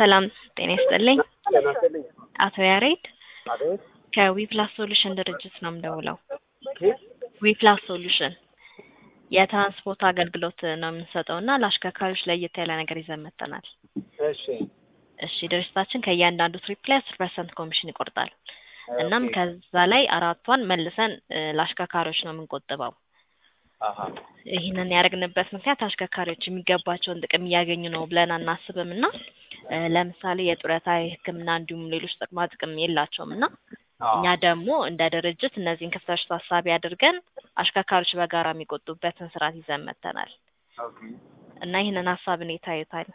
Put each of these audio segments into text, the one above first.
ሰላም ጤና ይስጥልኝ። ጤና ይስጥልኝ። አቶ ያሬድ አቤት። ከዊፕላስ ሶሉሽን ድርጅት ነው የምደውለው። ኬት? ዊፕላስ ሶሉሽን የትራንስፖርት አገልግሎት ነው የምንሰጠው እና ለአሽከርካሪዎች ለየት ያለ ነገር ይዘን መጥተናል። እሺ እሺ ድርጅታችን ከእያንዳንዱ ትሪፕ ላይ አስር ፐርሰንት ኮሚሽን ይቆርጣል። እናም ኦኬ። ከዛ ላይ አራቷን መልሰን እ፣ ለአሽከርካሪዎች ነው የምንቆጥበው። አሀ ይህንን ያደረግንበት ምክንያት አሽከርካሪዎች የሚገባቸውን ጥቅም እያገኙ ነው ብለን አናስብም እና እ፣ ለምሳሌ የጡረታ፣ የሕክምና እንዲሁም ሌሎች ጥቅማ ጥቅም የላቸውም እና አዎ። እኛ ደግሞ እንደ ድርጅት እነዚህን ክፍተቶች ታሳቢ አድርገን አሽከርካሪዎች በጋራ የሚቆጡበትን ስርዓት ይዘን መጥተናል ኦኬ። እና ይህንን ሀሳብ እንዴት ታዩታል?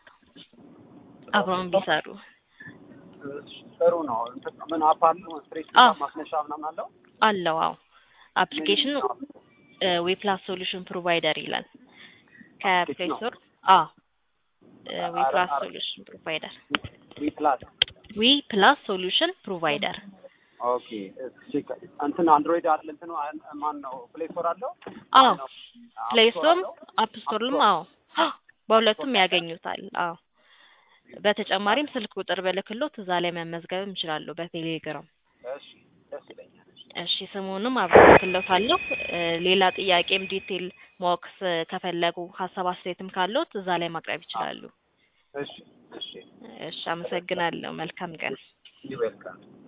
አብረውን ቢሰሩ እሺ፣ ጥሩ ነው። እንትን ምን አፕ አለው? ስትሬት አዎ። ማስነሻ ምናምን አለው? አለው። አዎ አፕሊኬሽኑ ዌፕላስ ሶሉሽን ፕሮቫይደር ይላል ከፕሌይ ነው? ስቶር። አዎ ዌፕላስ አረ- ሶሉሽን ፕሮቫይደር ዊ ፕላስ ዊ ፕላስ ሶሉሽን ፕሮቫይደር ኦኬ። እሺ፣ እንትን አንድሮይድ አለ እንትኑ አን- ማን ነው? ፕሌይ ስቶር አለው? አዎ ነው? ፕሌይ አፕ ስቶር ስቶርም አለው? አፕ ስቶርም አዎ በሁለቱም ያገኙታል። አዎ በተጨማሪም ስልክ ቁጥር በልክሎት እዛ ላይ መመዝገብም ይችላሉ በቴሌግራም። እሺ፣ ደስ ይለኛል። እሺ ስሙንም አብረን ልክሎታለሁ። እ፣ ሌላ ጥያቄም ዲቴል ማወቅ ስ- ከፈለጉ ሀሳብ አስተያየትም ካለዎት እዛ ላይ ማቅረብ ይችላሉ። እሺ፣ እሺ። እሺ አመሰግናለሁ። መልካም ቀን። ዩ ዌልካም